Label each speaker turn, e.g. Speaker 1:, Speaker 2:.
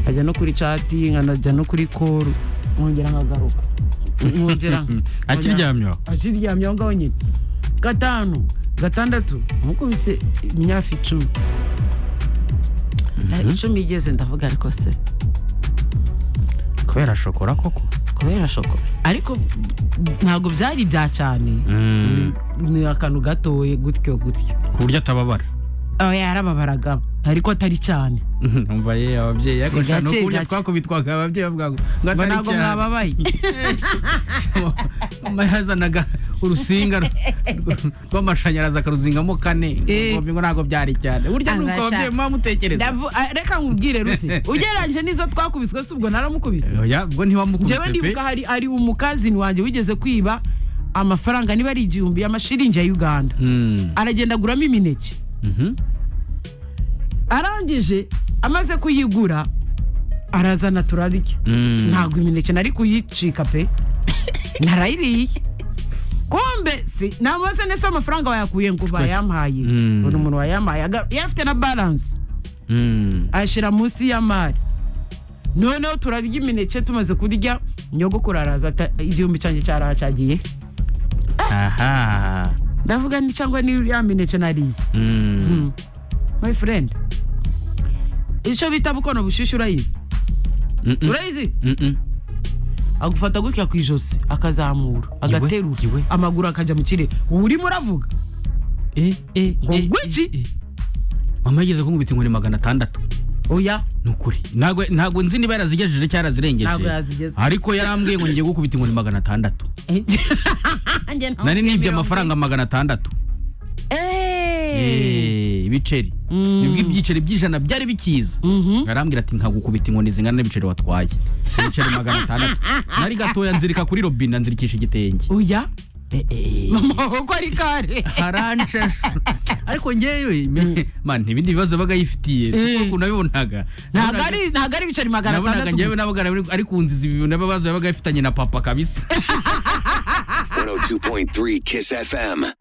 Speaker 1: nkajya no kuri cati nkajya no kuri koru nkongera nkagaruka nkongera
Speaker 2: akiryamye aho
Speaker 1: akiryamye aho ngaho nyine gatanu gatandatu nkukubise imyaka icumi
Speaker 2: Mhm.
Speaker 3: icumi igeze ndavuga ariko se
Speaker 2: kubera shokora koko
Speaker 3: kubera shoko ariko ntabwo byari bya cyane
Speaker 2: Mm,
Speaker 1: ni akantu gatoye gutyo gutyo
Speaker 2: ku buryo atababara
Speaker 1: aho yarababaragamo ariko atari cyane
Speaker 2: umva ye ababyeyi ariko
Speaker 1: Ni
Speaker 2: shana no
Speaker 1: gake,
Speaker 2: kurya
Speaker 1: gake.
Speaker 2: twakubitwaga ababyeyi bavuga ngo ngo
Speaker 1: ngo
Speaker 2: atari
Speaker 1: ntabwo
Speaker 2: cyane.
Speaker 1: mwababaye
Speaker 2: Mama yazanaga urusinga ru- ru- rw'amashanyarazi akaruzingamo kane
Speaker 1: Eh.
Speaker 2: ngo ngo ntabwo byari cyane burya ni uko
Speaker 3: Abasha-
Speaker 2: ababyeyi muba mutekereza
Speaker 1: Ndavu- ah, reka nkubwire ruse ugereranyije n'izo twakubiswe si ubwo naramukubise
Speaker 2: oya ubwo ntiwamukubise
Speaker 1: njyewe
Speaker 2: pe
Speaker 1: ndibuka hari ari umukazini wanjye wigeze kwiba amafaranga niba ari igihumbi y'amashiringi ya uganda
Speaker 2: Mm,
Speaker 1: aragenda aguramo imineke
Speaker 2: mhm.
Speaker 1: arangije amaze kuyigura arazana turarya
Speaker 2: Mm.
Speaker 1: ntabwo imineke nari kuyicika pe narayiriye kombe si namaze neza amafaranga wayakuye ngo bayampaye
Speaker 2: Mm.
Speaker 1: ubona umuntu wayampaye aga- yafite na baranse
Speaker 2: Mm.
Speaker 1: ayashyira munsi y'amari noneho turarya imineke tumaze kurya nyogokuru araza ata- igihumbi cyanjye cyaracagiye
Speaker 2: aha
Speaker 1: ndavuga ni cyangwa ni ya mineke nariye
Speaker 2: Mm.
Speaker 1: Mm. my friend icyo bita bukono bushyushyu urayizi
Speaker 2: Mm-mm.
Speaker 1: urayizi
Speaker 2: Mm-mm.
Speaker 1: agufata gutya ku ijosi akazamura agaterura
Speaker 2: iwe.
Speaker 1: amaguru akajya mu kirere ubu urimo uravuga
Speaker 2: Eh, eh,
Speaker 1: Ngo
Speaker 2: eh,
Speaker 1: ngwe
Speaker 2: eh,
Speaker 1: iki?
Speaker 2: eh. mama yigeze kunkubita inkoni magana atandatu
Speaker 1: oya
Speaker 2: ni ukuri ntabwo ntabwo nzi niba yarazigejeje cyangwa yarazirengeje
Speaker 1: Ntabwo yazigeze.
Speaker 2: ariko yarambwiye ngo ngiye gukubita inkoni magana atandatu
Speaker 3: Njye ntabwo
Speaker 2: nari nibye
Speaker 3: mirongo
Speaker 2: amafaranga magana atandatu
Speaker 3: Eh.
Speaker 2: Eh, ibiceri
Speaker 1: Mm.
Speaker 2: Nibwo ibyiceri by'ijana byari bikiza
Speaker 1: Mhm.
Speaker 2: arambwira ati nkagukubita inkoni zingana n'ibiceri watwaye ibiceri magana atandatu nari gatoya nzirika kuri robine nzirikisha igitenge
Speaker 1: oya
Speaker 2: Eh, eh.
Speaker 1: amaboko ari kare
Speaker 2: haranshasha ariko ngewe me- man ibindi bibazo baga yifitiye
Speaker 1: Eh.
Speaker 2: kuko nabibonaga
Speaker 1: ntabwo ari ntabwo ari ibiceri magana
Speaker 2: nabonaga
Speaker 1: atandatu
Speaker 2: ngewe
Speaker 1: gusa.
Speaker 2: nabaga nari- ari kunziza ibintu n'ababazo yabaga yifitanye na papa kabisa
Speaker 4: 102.3 Kiss FM.